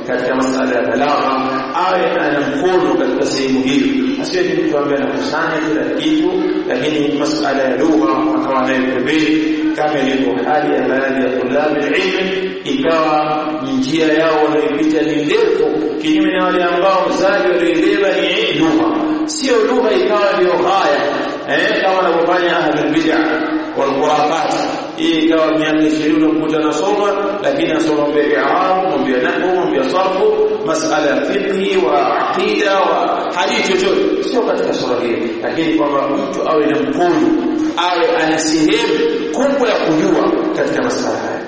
katika masala ya balagha awe ana mkono katika sehemu hiyo asiwe ni mtu ambaye anakusanya kila kitu lakini masala ya lugha akawa nayo pembeni kama ilivyo hali ya baadhi ya tulabi ilmi ikawa njia yao wanaipita ni ndefu kinyume na wale ambao mzazi walioibeba ni lugha sio lugha ikawa ndio haya eh kama wanavyofanya ahlul bid'ah wal khurafat hii ikawa miaka 20 unakuta nasoma lakini nasoma mambo ya i'rab mambo ya nahwu mambo ya sarfu masala ya fiqh wa aqida wa hadithi chochote sio katika sura hii lakini kwamba mtu awe na mkono awe ana sehemu kubwa ya kujua katika masala haya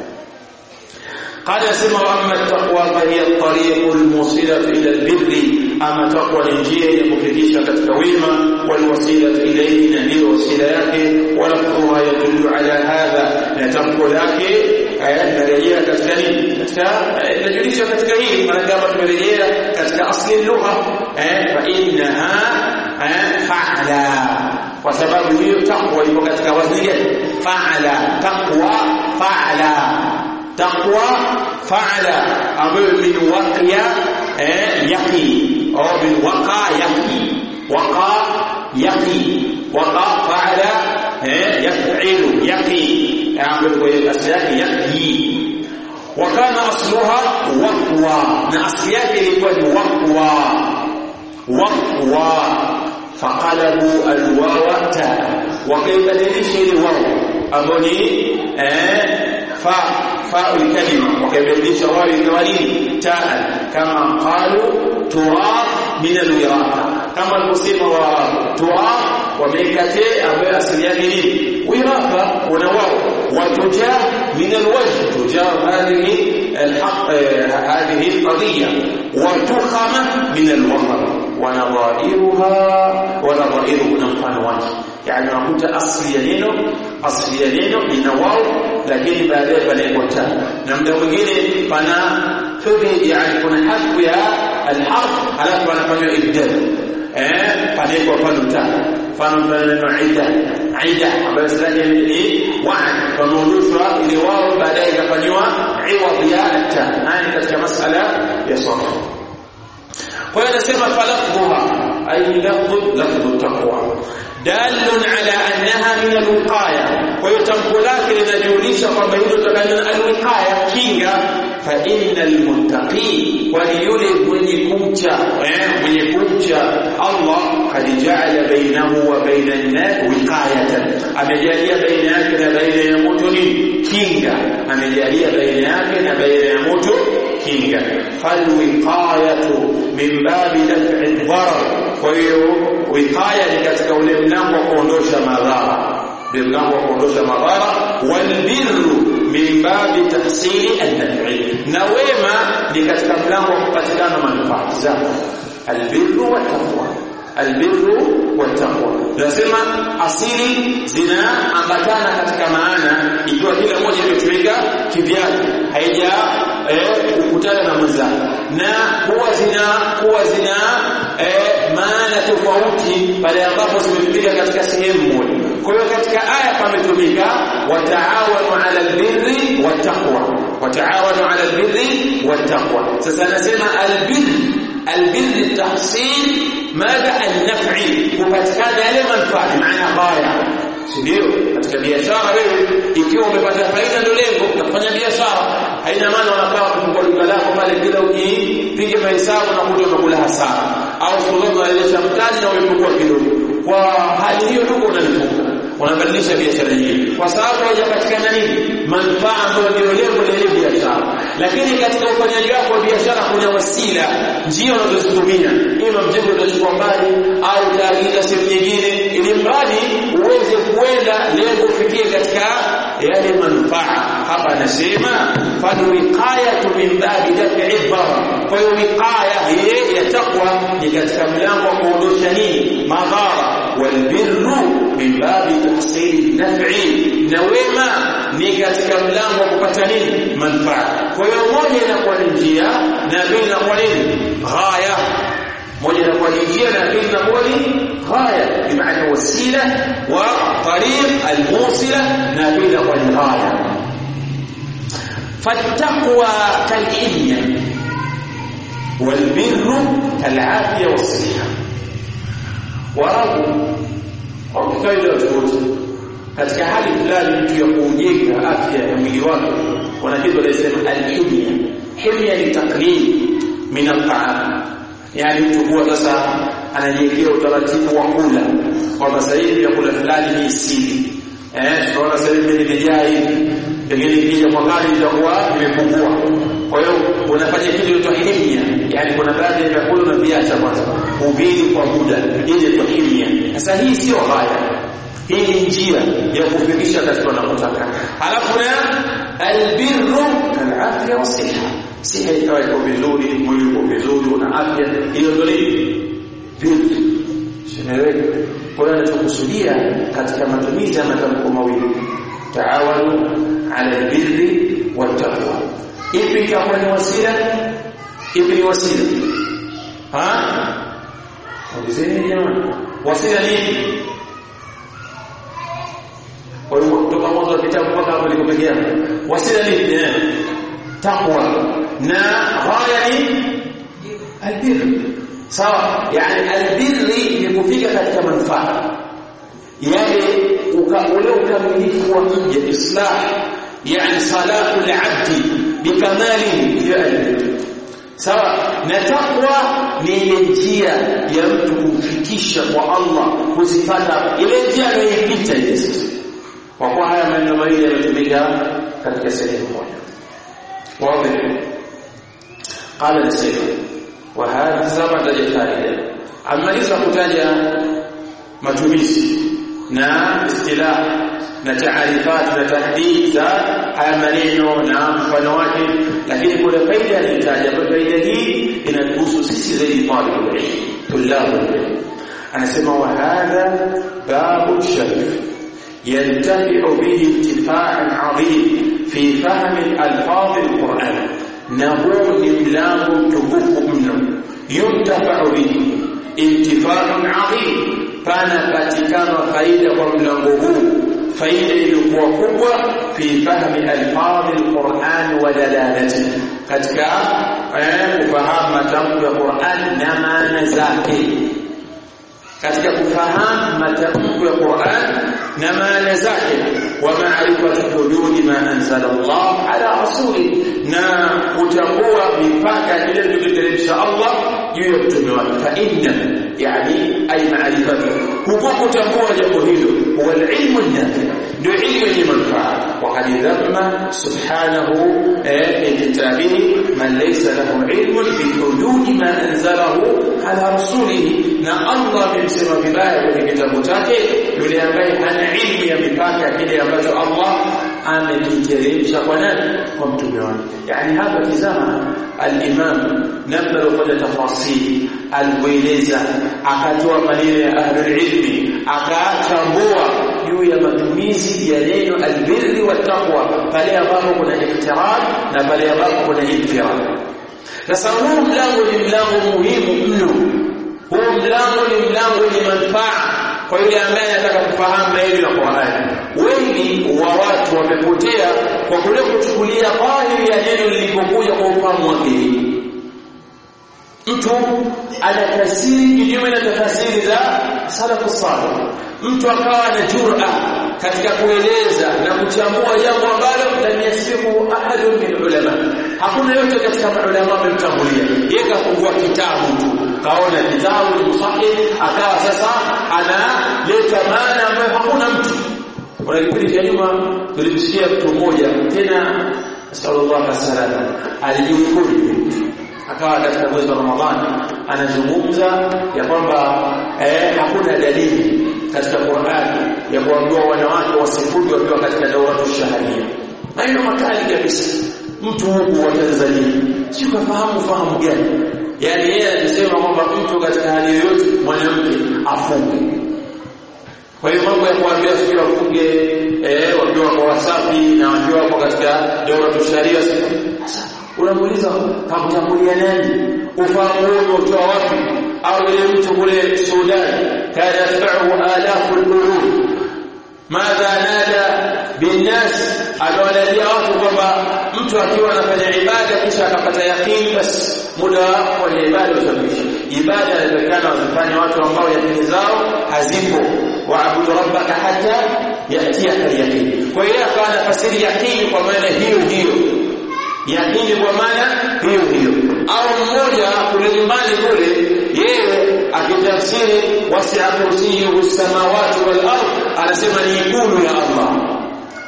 قال يسمى أما التقوى فهي الطريق الموصلة إلى البر أما تقوى الإنجيل يمكنش كتكويما والوسيلة إليه نبي وسيلة yake ولفظها يدل على هذا نتقوى لك narejea katika nini katika inajulisha katika hili maana kama tumerejea katika asli lugha eh fa innaha fa'ala kwa sababu hiyo takwa ipo katika wazni gani fa'ala takwa fa'ala taqwa fa'ala ambayo min waqiya eh yaqi au min waqa yaqi waqa yaqi waqa fa'ala eh yaf'ilu yaqi ambayo kwa asili yake yaqi wakana asluha waqwa na asili yake ilikuwa ni waqwa waqwa faqalabu alwawa ta wakaibadilisha ile wawu ambayo ni eh fa fa kalima wakaibadilisha wao ikawa nini taa kama qalu turab min alwiraka kama alivyosema wa turab wameikate ambayo asili yake nini wiraka una wao watuja min alwajh tuja hadhihi الحق هذه القضية وتخم من الوفر ونظائرها ونظائره نمفان وجه يعني نقول أصل ينينو أصل ينينو لنواو لكن baadaye panaekwa ta na muda mwingine pana hivi yani kuna harfu ya alharf alafu anafanywa ibdal eh panaekwa pano ta mfano neno ida ida ambayo sasa ni wa'd pameondoshwa ile wao baadaye ikafanywa iwadh ya ta haya katika masala ya sarf kwa hiyo anasema falafdhuha ay lafdhu lafdhu taqwa dalun ala annaha min alwiqaya kwa hiyo tamko lake linajulisha kwamba hilo tutakana alwiqaya kinga fa innal muttaqi kwani yule mwenye kumcha mwenye kumcha Allah kad ja'ala bainahu wa baina an-nas wiqayatan amejalia baina yake na baina ya moto ni kinga amejalia baina yake na baina ya moto kinga falwiqayatu min babi daf'i dharar kwa hiyo wiqaya ni katika ule mlango wa kuondosha madhara ndio mlango wa kuondosha madhara walbirru min babi tahsili an-naf'i na wema ni katika mlango wa kupatikana manufaa zako albirru wa taqwa albirru wa taqwa nasema asili zinaambatana katika maana ikiwa kila moja imetumika kivyake haija kukutana na mwenzake na kuwa zina kuwa zina eh, maana tofauti pale ambapo zimetumika katika sehemu moja kwa hiyo katika aya pametumika wataawanu ala albirri wattaqwa wataawanu ala albirri wattaqwa sasa anasema albirri albirri tahsil madha an-naf'i kupatikana yale manufaa maana baya ndio katika biashara wewe ikiwa umepata faida ndio lengo la kufanya biashara haina maana unakaa kufungua duka lako pale kila ukipiga mahesabu na kuja unakula hasara au suluhu unaelesha mtaji na umepungua kidogo kwa hali hiyo duka unalifunga unabadilisha biashara nyingine kwa sababu haijapatikana nini manufaa ambayo ndio lengo la ile biashara lakini katika ufanyaji wako wa biashara kuna wasila njia unazozitumia ima mjengo utachukua mbali au utaagiza sehemu nyingine ili mradi uweze kuenda lengo ufikie katika yale manufaa hapa anasema falwiqayatu min babi daf'i dhara kwa hiyo wiqaya hii ya takwa ni katika mlango wa kuondosha nini madhara walbirru min babi tahsili naf'i na wema ni katika mlango wa kupata nini manufaa kwa hiyo moja inakuwa ni njia na pili inakuwa nini ghaya moja inakuwa ni njia na pili inakuwa ni ghaya bimaana wasila wa tariq almusila na pili inakuwa ni ghaya fattaqwa kalilmi walbirru kalafia wasiha warabu kwa kawaida wote katika hali fulani mtu ya kujenga afya ya mwili wake kuna kitu wanasema alhimya himya ni taklid min al-ta'am yani mtu kuwa sasa anajiwekea utaratibu wa kula kwamba sasa hivi vyakula fulani ni siri eh tunaona sasa hivi nimejaa hivi pengine ikija kwa gari itakuwa imepungua kwa hiyo unafanya kitu inaitwa himya yani kuna baadhi ya vyakula unaviacha kwanza ubili kwa muda ili inaitwa himya sasa hii sio haya hii ni njia ya kufikisha katika unapotaka halafu na albirru kalafya wasiha siha ikawa iko vizuri mwili uko vizuri una afya hiyo ndio nini vitu simeleweka kwa hiyo anachokusudia katika matumizi ya matamko mawili taawanu ala albirri wattaqwa ipi itakuwa ni wasila ipi ni wasila ha ulizeni jamani wasila ni kwa hiyo kutoka mwanzo wa kitabu mpaka hapo nilipokea wasila ni eh, taqwa na ghaya ni albir sawa yani albirri ni kufika katika manufaa yale ule ukamilifu wa mja islah yani salahu al-abd bikamalihi ya albir sawa na taqwa ni ile njia ya mtu kumfikisha kwa Allah kuzipata ile njia anayoipita ile kwa kuwa haya maneno mawili yametumika katika sehemu moja واضح قال السيد وهذا سبب فائده amaliza kutaja matumizi na istilah na taarifat na tahdid za haya maneno na mfano wake lakini kuna faida anahitaji ambayo faida hii inatuhusu sisi zaidi talibul ilm tulabul ilm anasema wa hadha babu sharif ينتفع به انتفاعا عظيم في فهم الألفاظ القرآن نهو نملام تبوك منه ينتفع به انتفاع عظيم فانا patikana faida kwa mlango huu faida iliyokuwa kubwa fi fahmi alfadhi alquran wa dalalati katika kufahamu matamko ya Qur'an na maana zake katika kufahamu matamko ya Qur'an na maana zake wa ma'rifatu hududi ma anzala Allah ala rasuli na kutambua mipaka ile tuliteremsha Allah juu ya mtume wake fa inna yani ay ma'rifatu huko kutambua jambo hilo huwa ilmu nafi ndio ilmu yenye manufaa wa qad dhamma subhanahu kitabihi man laysa lahu ilmun bi hududi ma anzalahu ala rasulihi na Allah amemsema vibaya kwenye kitabu chake yule ambaye hana ilmu ya mipaka kile ambacho Allah amekiteremsha kwa nani kwa mtume wake yani hapa tizama al-imam namna alifanya tafasiri alikueleza akatoa maneno ya ahlul ilmi akachambua juu ya matumizi ya neno albirri wa taqwa pale ambapo kuna iktirad na pale ambapo kuna infirad sasa huu mlango ni mlango muhimu mno huu mlango ni mlango wenye manufaa kwa yule ambaye anataka kufahamu zaidi la Qur'an. Wengi wa watu wamepotea kwa kule kuchukulia dhahiri ya neno lilipokuja kwa ufahamu wake. Mtu anatafsiri kinyume na tafsiri za salafu salih. Mtu akawa na jur'a katika kueleza na kuchambua jambo ambalo lam yasifu ahadun min ulama. Hakuna yote katika maulama wamemtangulia. Yeye kafungua kitabu tu kaona kitabu musahih akawa sasa analeta maana ambayo hakuna mtu kuna kipindi cha nyuma tulimsikia mtu mmoja tena sallallahu alaihi wasallam alijihukuru akawa katika mwezi wa Ramadhani anazungumza ya kwamba eh, hakuna dalili katika Qur'ani ya kuambiwa wanawake wasifudi wakiwa katika dauratu shaharia maneno makali kabisa mtu huku wa Tanzania sio kafahamu fahamu gani yani yeye anasema kwamba mtu katika hali yoyote mwanamke afunge kwa hiyo mambo ya kuambia sio wafunge eh wakiwa kwa wasafi na wakiwa hapo katika daura tusharia sasa unamuuliza kamtambulia nani ufahamu huo utoa wapi au ile mtu kule Sudan kana yatba'u alafu al-qulub madha nada binnas aliwalalia watu kwamba mtu akiwa anafanya ibada kisha akapata yakini basi muda wa ibada utakwisha ibada inatakikana wazifanye watu ambao yakini zao hazipo waabudu rabbaka hata yatiyaka yaqin kwa hiyo akawa anafasiri yakini kwa maana hiyo hiyo yakini kwa maana hiyo hiyo au mmoja kule nyumbani kule yeye akitafsiri wasi'a kursiyuhu samawati wal ardh anasema ni ikulu ya Allah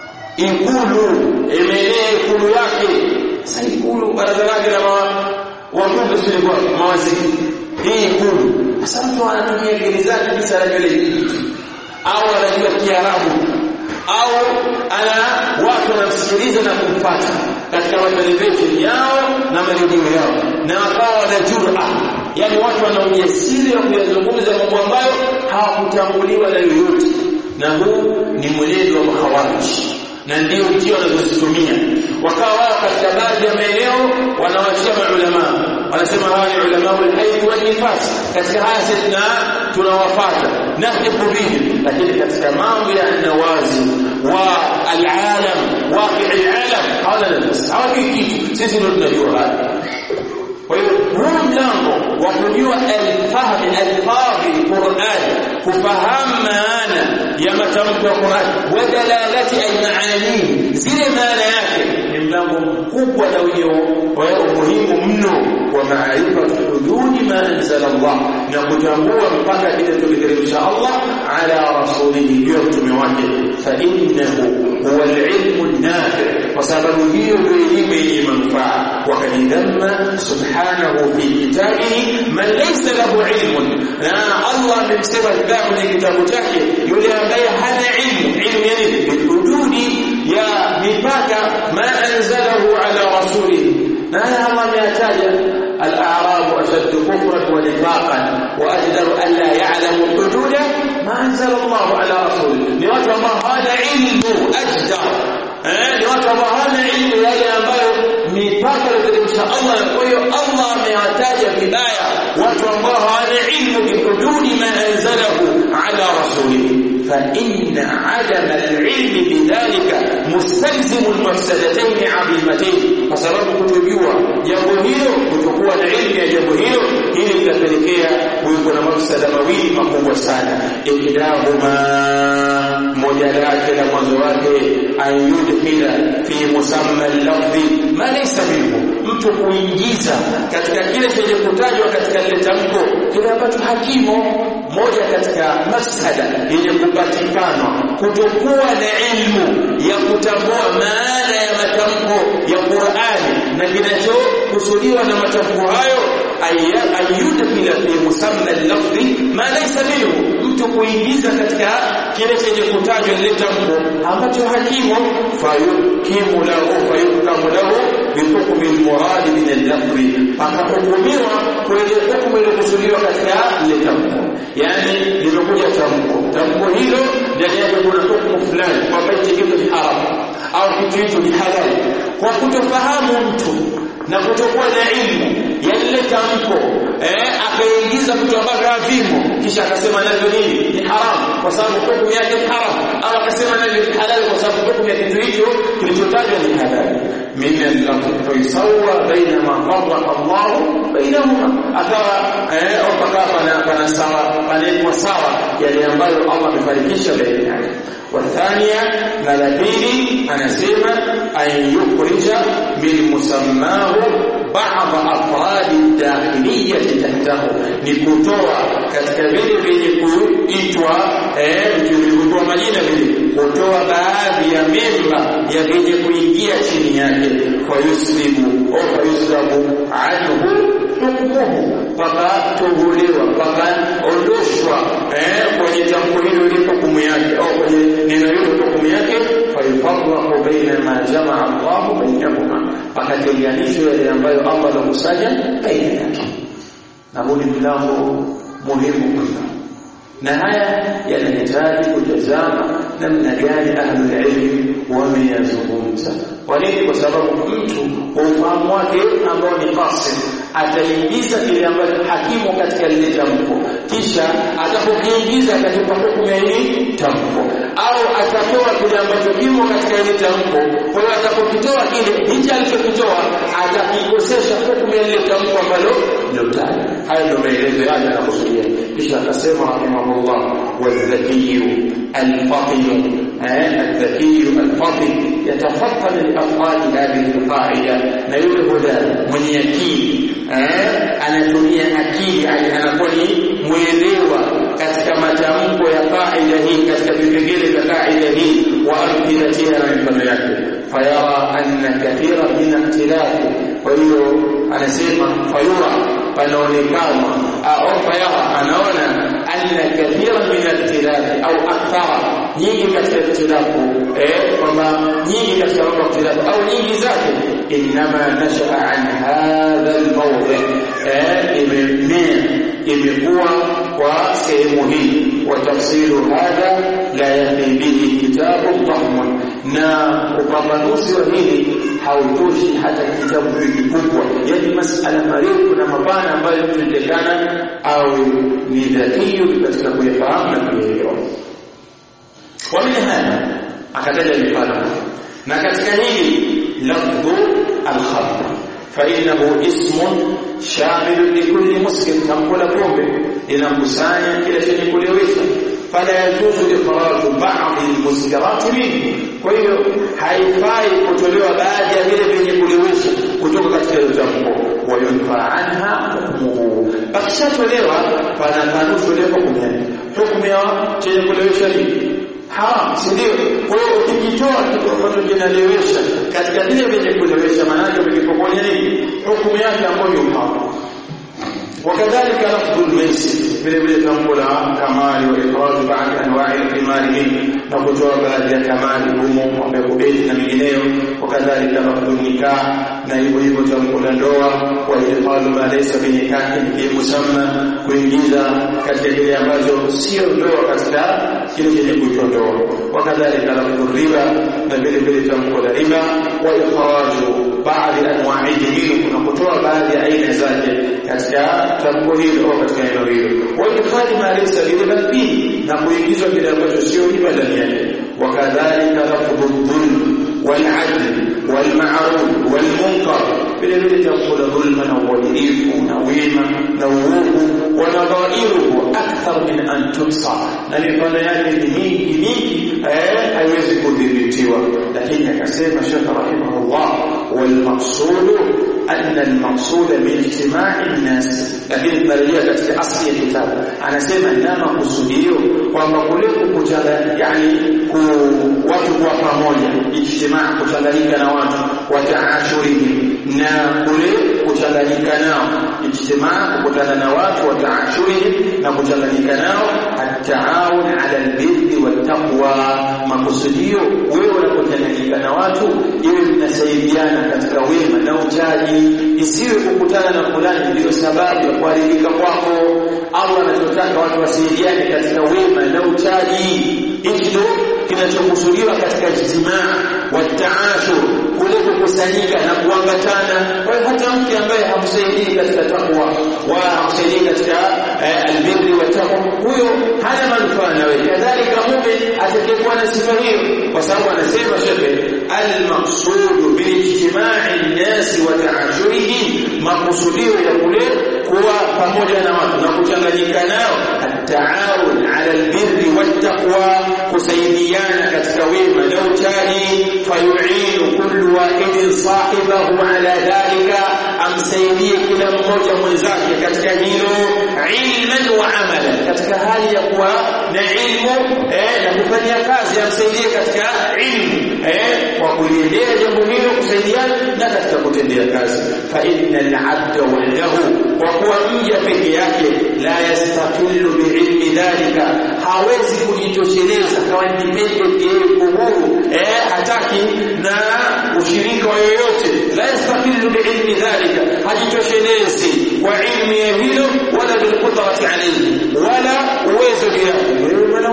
ikulu imenea ikulu yake sasa ikulu baraza lake la wabunge silikuwa mawaziri hii ikulu sasa mtu anatumia akili zake kisa anajua ile au anajua Kiarabu au ana watu wanamsikiliza na kumfuata katika matelevision yao na maredio yao na wakawa wana jura yani watu wana ujasiri wa kuyazungumza mambo ambayo hawakutambuliwa na yoyote na huu ni mwenendo wa mahawariji na ndio njia wanazozitumia wakawa wao katika baadhi ya maeneo wanawachia maulama wanasema hawa ni ulama al-hayd wal nifas katika haya sisi tunawafuata nahdifu bihi lakini katika mambo ya nawazi wa al-alam waqi al-alam hawana nafasi hawajui kitu sisi ndio tunajua haya kwa hiyo huu mlango wa kujua al-fahm al-fadhi Qur'an kufahamu maana ya matamko ya Qur'an wa dalalati al-maani zile maana yake ni mlango mkubwa na wenye umuhimu mno wa maarifatu hududi ma anzala Allah na kutambua mpaka kile tuliteremsha Allah ala rasulihi ndio mtume wake fa innahu huwa al-ilmu an-nafi kwa sababu hiyo ndio elimu yenye manufaa wakadidhamma subhanahu fi kitabihi man laysa lahu ilmun na Allah amemsema vibaya kwenye kitabu chake yule ambaye hana ilmu ilmu yani hududi ya mipaka ma anzalahu ala rasulihi na haya Allah ameyataja الأعراب أشد كفرا ونفاقا وأجدر ألا يعلموا الحدود ما أنزل الله على رسوله لوجه الله هذا علم أجدر ni watu ambao hawana ilmu yale ambayo mipaka iliyoteremsha Allah kwa hiyo Allah amewataja vibaya watu ambao hawana ilmu bihududi ma anzalahu ala rasulihi فإن عدم العلم بذلك مستلزم المفسدتين عظيمتين فسبب kutujua jambo hilo kutokuwa na ilmu ya jambo hilo hili litapelekea kuwepo na mafsada mawili makubwa sana ihdahuma moja lake la mwanzo wake ayudkhila fi musamma al-lafzi ma laysa minhu mtu kuingiza katika kile chenye kutajwa katika lile tamko kile ambacho hakimo moja katika mafsada yenye kupatikana kutokuwa na ilmu ya kutambua maana ya matamko ya Qur'ani na kinachokusudiwa na matamko hayo ayudkhila fi musamma al-lafzi ma laysa minhu mtu kuingiza katika kile chenye kutajwa ile tamko ambacho hakimo fayukimu lahu fayukamu lahu bihukmi al-murad min al-lafzi akahukumiwa kwenye hukumu iliyokusudiwa katika ile tamko yani limekuja tamko tamko hilo ndani yake kuna hukumu fulani kwamba hichi kitu ni haramu au kitu hicho ni halali kwa kutofahamu mtu na kutokuwa na ilmu ya lile tamko eh akaingiza vitu ambavyo havimo kisha akasema navyo nini ni haramu kwa sababu hukumu yake ni haramu au akasema navyo ni halali kwa sababu hukumu ya kitu hicho kilichotajwa ni halali min al-faisawwa baina ma farraqa Allah bainahuma akawa eh au pakawa pana pana sawa panekwa sawa yale ambayo Allah amefarikisha baina yake والثانية ملابيني أنا سيما أن يخرج من مسماه بعض أفراد الداخلية تحته نكتوى katika vile vyenye kuitwa eh vilivyokuwa majina vile kutoa baadhi ya memba ya vyenye kuingia chini yake kwa yuslimu au kwa yuslamu anhu hukmuhu mpaka toholewa mpaka ondoshwa eh kwenye tamko hilo ile hukumu yake au kwenye neno hilo hukumu yake fayufarraqu baina ma jamaa Allah bainahuma pakatenganishwa yale ambayo Allah amekusanya baina yake na huu ni mlango muhimu mno na haya yanahitaji kutazama namna gani ahlul ilm wameyazungumza kwa nini kwa sababu mtu kwa ufahamu wake ambao ni qasid ataingiza kile ambacho hakimo katika lile tamko kisha atapokiingiza katika hukumu ya hili tamko au atatoa kile ambacho kimo katika hili tamko kwa hiyo atapokitoa kile hichi alichokitoa atakikosesha hukumu ya lile tamko ambalo lilotaja haya ndio maelezo yake anakusudia kisha akasema rahimahullah wadhakiyu alfatin الذكي الفطن يتفطن لأفعال هذه القاعدة na yule hodari mwenye akili anatumia akili yani anakuwa ni mwelewa katika matamko ya kaida hii katika vipengele vya kaida hii wa amthilatiha na mifano yake fayara anna kathira min ikhtilafi kwa hiyo anasema fayura panaonekana au fayara anaona anna kathira min ikhtilafi au akthara nyingi katika ikhtilafu eh kwamba nyingi katika mambo ya ikhtilafu au nyingi zake inma nashaa an hadha almawdi eh imemea imekuwa kwa sehemu hii wa tafsiru hadha la yafi bihi kitabu dhahmun na upambanuzi wa hili hautoshi hata kitabu kikubwa yani masala marefu na mapana ambayo tunatekana au ni dhakiyu katika kuyafahamu na kuyaelewa ومن هذا akataja mifano na katika hili lafdhu al-khamr فإنه اسم شامل لكل مسكر تنقل pombe inakusanya kile chenye kulewesha fala yajuzu ikhraju ba'd al-muskirat minhu kwa hiyo haifai kutolewa baadhi ya vile vyenye kulewesha kutoka katika hilo tamko wa yunfa anha hukmuhu akishatolewa pana kanusu leo hukumu yake hukumu ya chenye kulewesha nini haram si ndio kwa hiyo ukikitoa kitu ambacho kinalewesha katika vile vyenye kulewesha maanake umekipokonya nini hukumu yake ambayo ni haram وكذلك لفظ الميسر vile vile tamko la kamali wa ifrad ba'd anwa'i al-qimar min na kutoa baadhi ya kamali humo wamekubeli na mingineyo wakadhalika lafdhu nikah na hivyo hivyo tamko la ndoa wa ifrad ma laysa bi nikahin fi musamma kuingiza katika kile ambacho sio ndoa katika kile chenye kuitwa ndoa wakadhalika lafdhu riba na vile vile tamko la riba wa ikhraju baadhi anwa'ihi minhu na kutoa baadhi ya aina zake katika tamko hilo au katika eneo hilo wa idkhali ma laysa riba fihi na kuingizwa kile ambacho sio riba ndani yake wakadhalika lafdhu dhulm والعدل والمعروف والمنكر vile vile tamko la dhulma na uadilifu na wema na uovu wanadhairuhu akthar min an tuhsa na mifano yake ni mingi mingi haiwezi kudhibitiwa lakini akasema shekh rahimahullah walmaqsudu أن المقصود باجتماع الناس lakini tunarejea katika asli ya kitabu anasema nama kusudio kwamba kule kukutana yani ku watu kwa pamoja ijtimaa kuchanganyika na watu wataashurihim na kule kuchanganyika nao ijtimaa kukutana na watu wataashurihim na kuchanganyika nao ataawun ala albirri wattaqwa makusudio wewe unapochanganyika na watu iwe mnasaidiana katika wema na uchaji isiwe kukutana na fulani ndio sababu ya kuharibika kwako Allah anachotaka watu wasaidiane katika wema na uchaji hicho kinachokusudiwa katika ijtimaa wa taashur kule kukusanyika na kuambatana kwa hiyo hata mke ambaye hamsaidii katika takwa wala hamsaidii katika albirri wa taqwa huyo hana manufaa na wewe kadhalika mume atakayekuwa na sifa hiyo kwa sababu anasema shekhe almaqsudu bilijtimai nnasi wa taashurihi makusudio ya kule kuwa pamoja na watu na kuchanganyika nao ataawun ala albirri wattaqwa kusaidiana katika wema na uchaji fayuinu kullu wahidin sahibahu ala dhalika amsaidie kila mmoja mwenzake katika hilo ilman wa amalan katika hali ya kuwa na ilmu eh, na kufanya kazi amsaidie katika ilmu eh, kwa kuliendea jambo hilo kusaidiana na katika kutendea kazi fa innal abda wahdahu kwa kuwa mja peke yake la yastaqillu biilmi dhalika hawezi kujitosheleza kawa independent yeye uhuru eh hataki na ushirika wa yoyote la yastaqillu biilmi dhalika hajitoshelezi kwa ilmu ya hilo wala bilqudrati alayhi wala uwezo wake wewe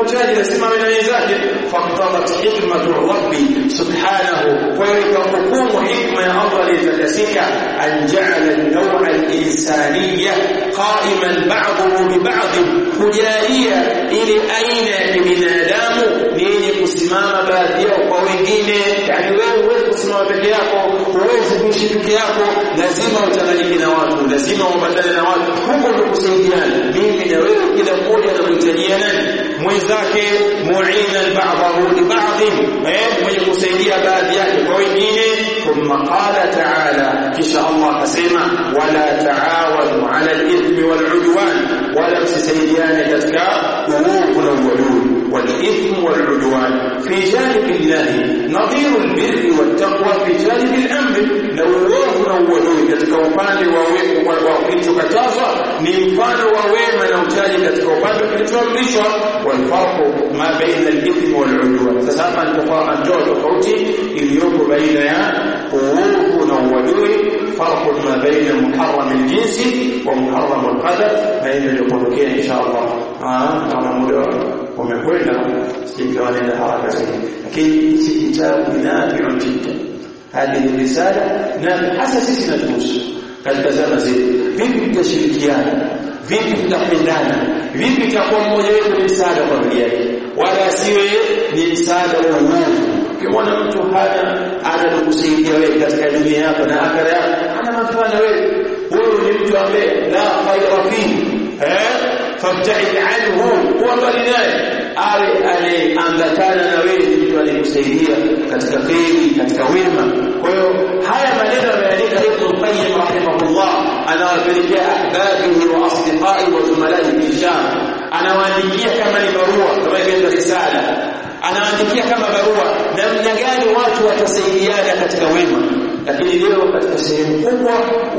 uchaji lazima awe na wenzake faqtadat hikmatu rabbi subhanahu kwa hiyo ikahukumu hikma ya Allah aliyetakasika an ja'ala an-naw'a al-insaniyya qa'iman ba'dahu bi ba'd kujalia ile aina ya kibinadamu ni yenye kusimama baadhi yao kwa wengine yani wewe huwezi kusimama peke yako huwezi kuishi peke yako lazima uchanganyike na watu lazima uambatane na watu huko ndio kusaidiana mimi na wewe kila mmoja anamhitajia nani mwenzake mu'inan ba'dahu li ba'd eh mwenye kusaidia baadhi yake kwa wengine thumma qala ta'ala kisha Allah akasema wala ta'awanu 'ala al-ithmi wal-'udwan wala msisaidiane katika uovu na uadui والإثم والعدوان في جانب الله نظير البر والتقوى في جانب الأمر لو uovu na uadui katika upande wa kilichokatazwa ni mfano wa wema na uchaji katika upande kilichoamrishwa walfarqu ma baina al-ithmi wal-udwan sasa hapa nitoa tofauti iliyopo baina ya uovu na uadui farqu ma baina muharram al-jinsi wa muharram al-qadar baina iliyopokea insha Allah kama muda umekwenda sikawa nenda haraka zaidi lakini hichi kitabu ni nafi'un jiddan hadi risala na hasa sisi natuhusu katika zama zetu vipi tutashirikiana vipi tutapendana vipi tutakuwa mmoja wetu ni msaada kwa familia yake wala asiwe ni msaada wa uovu ukimwona mtu hana ana kusaidia wewe katika dunia yako na akhera yako ana manufaa na wewe huyu ni mtu ambaye la khayra fihi eh fabta'id anhu huwa mbali naye awe anayeambatana na wewe ni mtu anayekusaidia katika kheri katika wema kwa hiyo haya maneno yameandika Ibn Qayyim rahimahullah anawapelekea ahbabihi wa asdiqai wa zumalai fi Sham anawaandikia kama ni barua kama ilivyo risala anaandikia kama barua namna gani watu watasaidiana katika wema lakini leo katika sehemu kubwa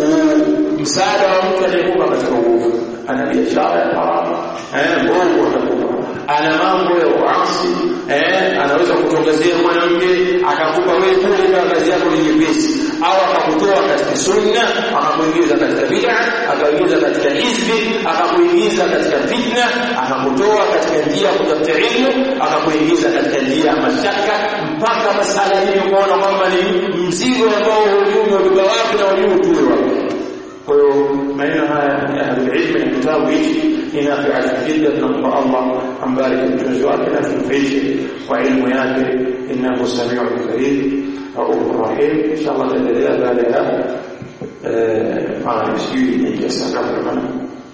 msaada wa mtu anayekupa katika uovu ana biashara ya haramu eh bongo atakupa ana mambo ya uasi eh anaweza kutongezea mwanamke akakupa wewe kule kama kazi yako ni nyepesi au akakutoa katika sunna akakuingiza katika bid'a akakuingiza katika hizbi akakuingiza katika fitna akakutoa katika njia ya kutafuta ilmu akakuingiza katika njia ya mashaka mpaka masala hii umeona kwamba ni mzigo ambao hujui umebeba wapi na hujui utue wapi kwa hiyo maneno haya ya ahlulilmi na kitabu hichi ni nafia jidda tunampa allah ambariki mtunzi wake na tumfishe kwa ilmu yake innahu samiu karim raufur rahim insha allah taendelea baada ya sijui ni kiasi ngapi